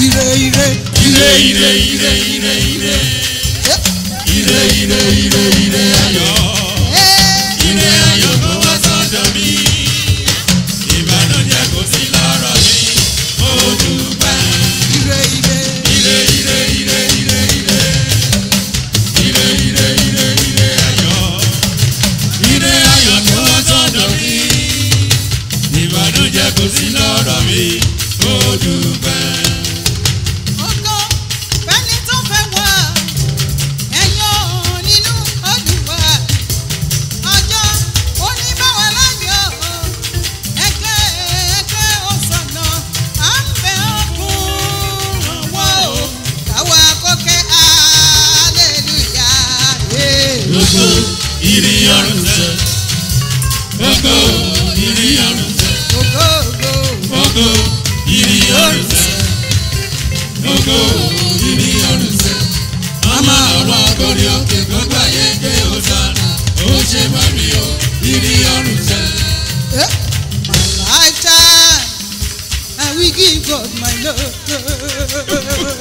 ire ire ire ire ire ire ire ire ire ire ire ayọ̀ ire ayọ̀ kó wá sọ́dọ̀ mi ìbànújẹ́ kò sí lọ́rọ̀ mi mo dúpẹ́. ire ire ire ire ire ire ire ire ire ire ire ayọ̀ ire ayọ̀ kó wá sọ́dọ̀ mi ìbànújẹ́ kò sí lọ́rọ̀ mi mo dúpẹ́. Ògo fẹ́ni tó fẹ́ wá ẹ̀yọ́ nínú Olúwa ọjọ́ oníbàwọ̀ láyọ̀ ẹgbẹ́ ẹgbẹ́ òsànà à ń bẹ ọkùnrin wọ́ o káwa kókè hallelujah. Gbogbo ìrì ọ̀run sẹ́. Gbogbo ìrì ọ̀run sẹ́. Ògo ògo Gbogbo ìrì ọ̀run sẹ́. Gbogbo ìrì ọ̀run sẹ́. Màmá ọ̀rọ̀ agorí òkè gbogbo ayé gbé ọ̀sánà. Ó ṣe bá mi o, ìrì ọ̀run sẹ́. Eh, my lifetime, I will give God my love.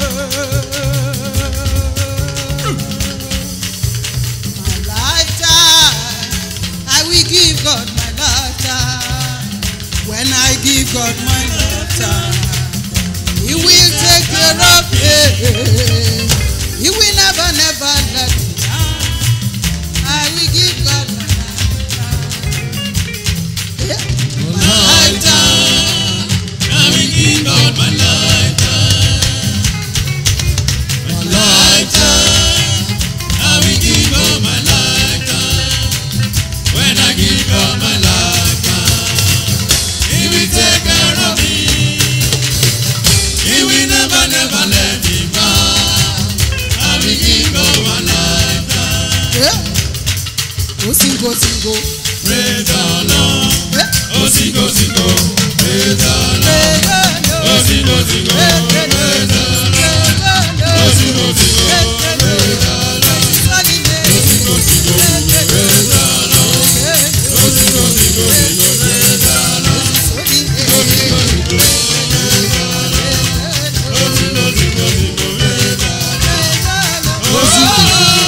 My lifetime, I will give God my lifetime. When I give God my lifetime, He will take care of me. He will never, never let me down. I will give God my lifetime. Yeah. My lifetime, I will give God my lifetime. My lifetime, I will give God my lifetime. When I give God my lifetime, He will take care of me. He will never, never let me down. I will give God my lifetime. Yeah. Go sing, go sing, go. Praise the Lord. Yeah. Oh, sing, oh, sing, oh. Praise the Lord. Oh, sing, oh, sing, oh. Praise the Lord. Oh, sing, oh, sing, oh. Praise the Lord. Oh, sing, oh, sing, oh. Praise the Lord. Oh, sing, oh, sing, oh. Praise the Lord. Oh, sing, oh, sing, oh. Praise the Lord. Oh, sing, oh, sing, oh. Praise the Lord. Oh, sing, oh, sing, oh.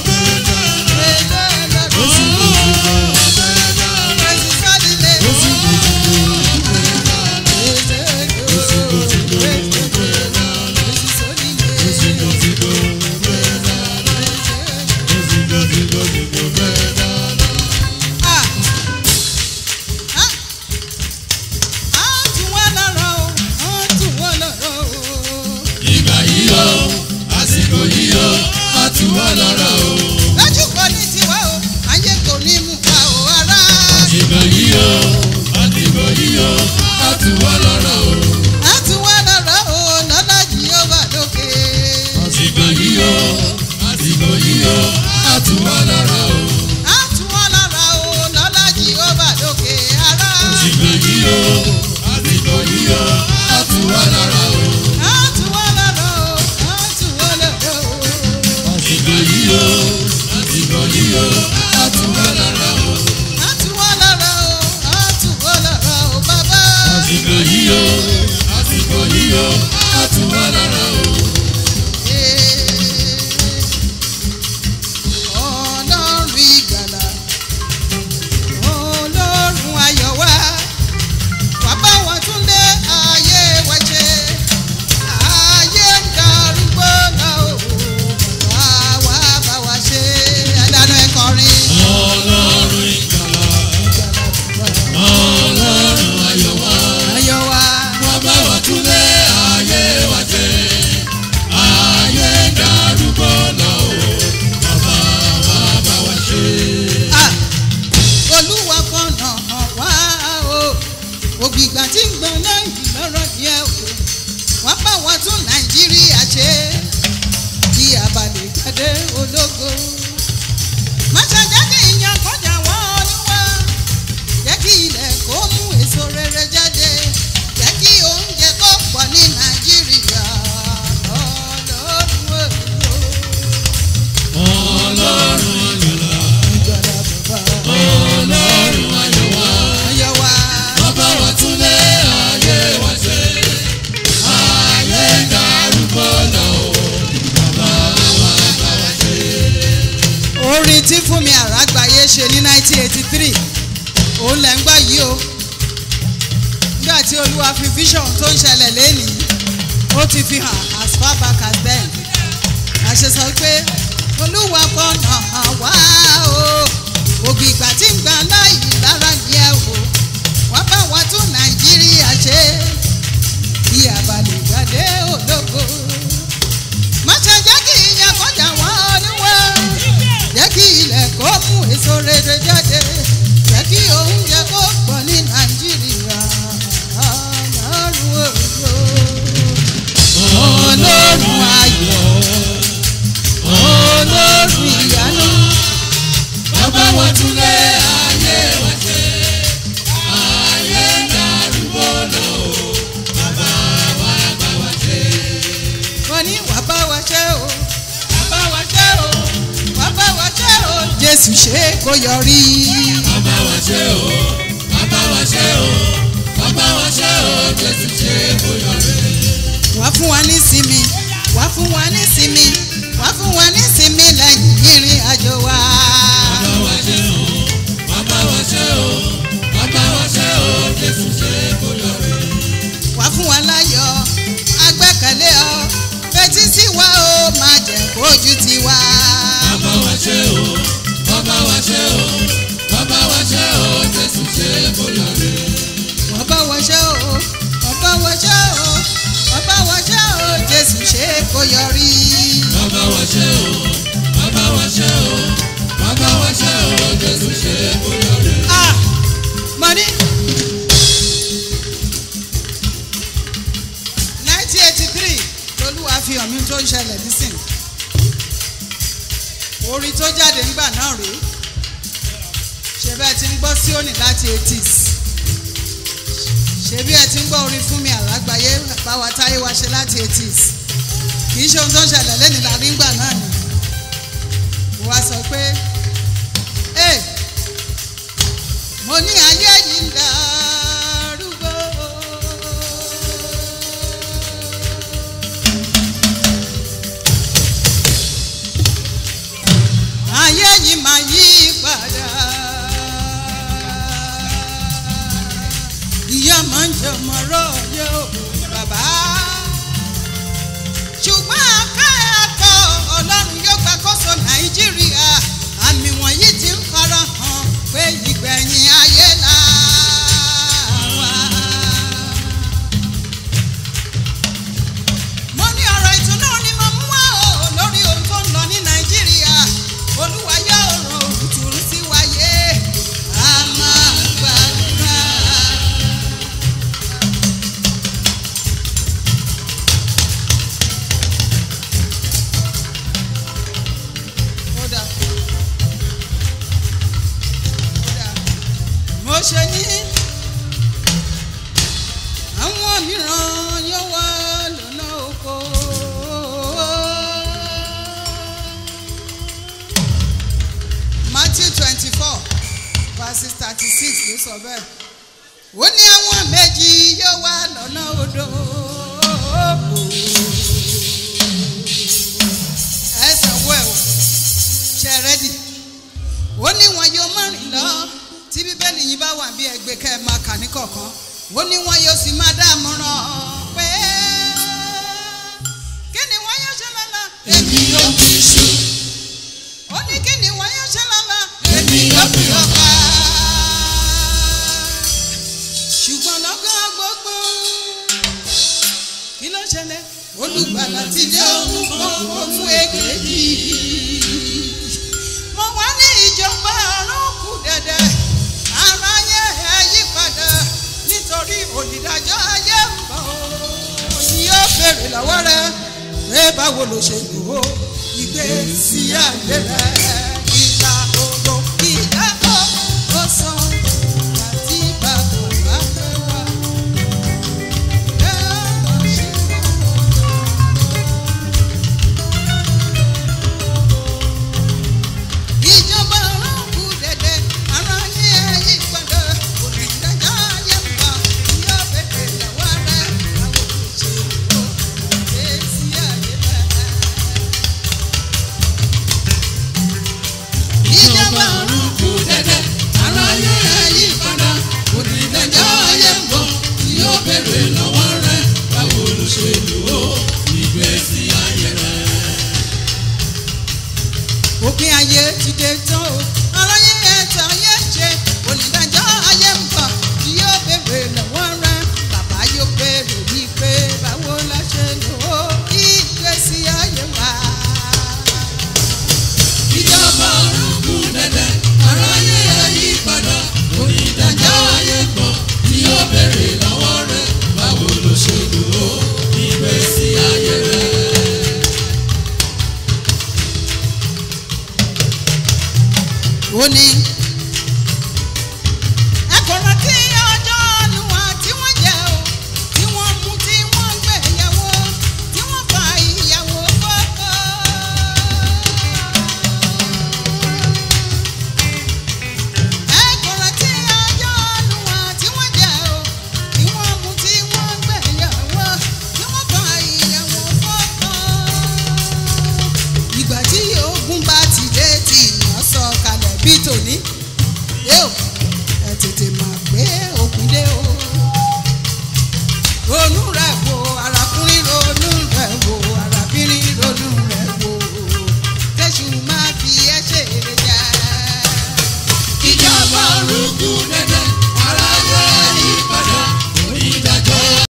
Ìgbà yìí o, àsìkò yìí o, a tù wá lọ́rọ̀ o. Lójú kò ní tiwa o, ayé kò ní mú pa o ara. Ìgbà yìí o, àsìkò yìí o, a tù wá lọ́rọ̀ o. A tún wá lọ́rọ̀ o, lọ́lá Jèhófà lókè. Àsìkò yìí o, àsìkò yìí o, a tù wá lọ́rọ̀ o. A tún wá lọ́rọ̀ o, lọ́lá Jèhófà lókè ara. Àsìkò yìí o, àsìkò yìí o, a tù wá lọ́rọ̀ o. A tún wá lọ́rọ̀ o, a tún wá lọ́rọ̀ o. Àsìkò yìí o, àsìkò yìí o, a tù wá lọ́rọ̀ o. A tún wá lọ́rọ̀ o, a tún wá lọ́rọ̀ o, bàbá. Àsìkò yìí o, àsìkò yìí o, a tù wá lọ́rọ̀ o. Ọlọ́run ìgbàlà, Ọlọ́run ayọ̀ wá, wá bá wa tún lé ayé wa ṣe. Ayé ń darúgbó lọ o, wá wá bá wa ṣe. Ẹ̀dánù ẹ̀kọrin. Ọlọ́run ìgbàlà, Ọlọ́run ayọ̀ wá. Ayọ̀ wá. Wọ́n bá wa túnlé ayé wa jẹ́. Ayé darúgbó lọ o. Bàbá wa bá wa ṣe. Ah, Olúwa fọ̀nà hàn wá o. Ògbìgbà tí ń gbọ́n lẹ́yìn lọ́rọ̀ díẹ̀ o. Wọ́n bá wa tún Nàìjíríà ṣe. Bí abalẹ̀ jáde ológo. Má ṣe jẹ́ kí ìyàn kọjá wọ́n olúwa. Jẹ́ kí ilẹ̀ kó mú èso rere jáde. Jẹ́ kí oúnjẹ kó pọ̀ ní Nàìjíríà. Ọlọ́run èlò. Ọlọ́run ìgbàlà, Ìgbàlà bàbá. Ọlọ́run ayọ̀ wá. Ayọ̀ wá. Wọ́n bá wa túnlé ayé wa jẹ́. Ayé darúgbó fún mi àràgbáyé ṣe ní 1983 òun lẹ̀ ń gbọ́ yìí o nígbà tí olúwa fi vision tó ń ṣẹlẹ̀ lẹ́nìí ó ti fi hàn as far back as then àṣẹ sọ pé olúwa fọ̀nà hàn wá o ògì ìgbà tí ń gbà láì lára yẹ o wá bá wa tún nàìjíríà ṣe bí abalẹ̀ gbàdé ológo má ṣe jẹ́ kí ìyẹn kọjá wọn oníwọ̀ jẹ́ kí ilẹ̀ kó mú èso rere jáde jẹ́ kí oúnjẹ kó pọ̀ ní nàìjíríà ọlọ́run òjò ọlọ́run ayọ̀ ọlọ́run ìyanu bàbá wa túnlé ayé wa ṣe ayé ń darúgbó lọ o bàbá wa bá wa ṣe. wọ́n ní wàá bá wa ṣe o wàá bá wa ṣe o wàá bá wa ṣe o jésù ṣe kó yọrí. bàbá wa ṣe o bàbá wa ṣe o bàbá wa ṣe o jésù ṣe kó yọrí. wá fún wa ní sinmi wá fún wa ní sinmi wá fún wa ní sinmi lẹ́yìn ìrìn àjò wa. bàbá wa ṣe o bàbá wa ṣe o bàbá wa ṣe o jésù ṣe kó yọrí. wá fún wa láyọ̀ agbẹ́kẹ̀lé ọ fetí sí wa ó máa jẹ́ kójú ti wa. bàbá wa ṣe o bàbá wa ṣe o bàbá wa ṣe o jésù ṣe kó yọrí. wọ́n bá wa ṣe o wọ́n bá wa ṣe o wọ́n bá wa ṣe o jésù ṣe kó yọrí. bàbá wa ṣe o bàbá wa ṣe o bàbá wa ṣe o jésù ṣe kó yọrí. ah money. nineteen eighty three lolúwa fi hàn mí tó ń ṣẹlẹ̀ nísìn orin tó jáde ńgbà náà rèé ṣe bẹ́ẹ̀ ti ń gbọ́ síónì láti eighties ṣe bí ẹ ti ń gbọ́ orin fún mi àlágbáyé báwa táyé wa ṣe láti eighties kì í ṣe ohun tó ń ṣẹlẹ̀ lẹ́nu lárí ńgbà náà ni mo wá sọ pé ee mo ní ayé yìí ń darúgbó. ayé yìí máa yí padà. ìyá máa ń jẹ ọmọ rọ́ọ̀yọ́ bàbá. ṣùgbọ́n akẹ́kọ̀ọ́ ọlọ́run yóò gbàkóso nàìjíríà àmì wọ̀nyí ti ń fara hàn pé ìgbẹ̀yìn ayé là wà. mo ní ọ̀rọ̀ ìtùnú ni mo mú wá o lórí ohun tó ń lọ ní nàìjíríà olúwa yóò ràn òtún sí wáyé a máa gbàdúrà. Kódà. Kódà. mo ṣe ní àwọn mìíràn yóò wá lọ́nà oko. Matthew twenty four verses thirty six ló sọ bẹ́ẹ̀. ó ní àwọn méjì yóò wá lọ́nà odò. ẹ sanwó ẹ o ṣe rẹ́dì. ó ní wọn yóò má rìn lọ tí bíbélì yìí bá wà bí ẹgbẹ́ kẹ́ ẹ máa kà ní kọ̀ọ̀kan. ó ní wọn yóò sì máa dámọ̀ràn pé kí ni wọ́n yóò ṣe lọ́la. èmi yóò fi ṣu ó ní kí ni wọ́n yóò ṣe lọ́la. èmi yóò fi ọkà. ṣùgbọ́n lọ́gán gbogbo kí ló ṣẹlẹ̀ olùgbàlà ti dé òun kan òun èkejì mo wá ní ìjọba ọ̀run kù dẹ̀dẹ̀ aráyé ẹ yí padà nítorí olùdájọ́ ayé ń bọ̀ ó ní yóò béèrè lọ́wọ́ rẹ pé báwo ló ṣe lò ó ìgbésí ayé rẹ ìgbà òdo ìdá ó ó san àti bàbá bá fẹ́ wá. Ẹ lọ ṣe wá. ìjọba ọlọ́kù dẹ̀dẹ̀ ara ní ẹ̀yìn padà onídàájọ́ ayé ń bọ̀ yóò bẹ̀rẹ̀ lọ́wọ́ rẹ̀ àwọn òṣèlú òkè sí ayé bẹ́ẹ̀. ti dé tán o aráyé ẹ̀tọ́ ayé ṣe onídàájọ́ ayé ń bọ̀ tí yóò béèrè lọ́wọ́ rẹ bàbá yóò béèrè wípé báwo la ṣe lò ó ìgbésí ayé wa. ìjọba ọ̀run kù dẹ́dẹ́ aráyé ẹ yí padà onídàájọ́ ayé pọ̀ tí ó béèrè lọ́wọ́ rẹ̀ báwo ló ṣe lò ó ìgbésí ayé rẹ̀. ó ní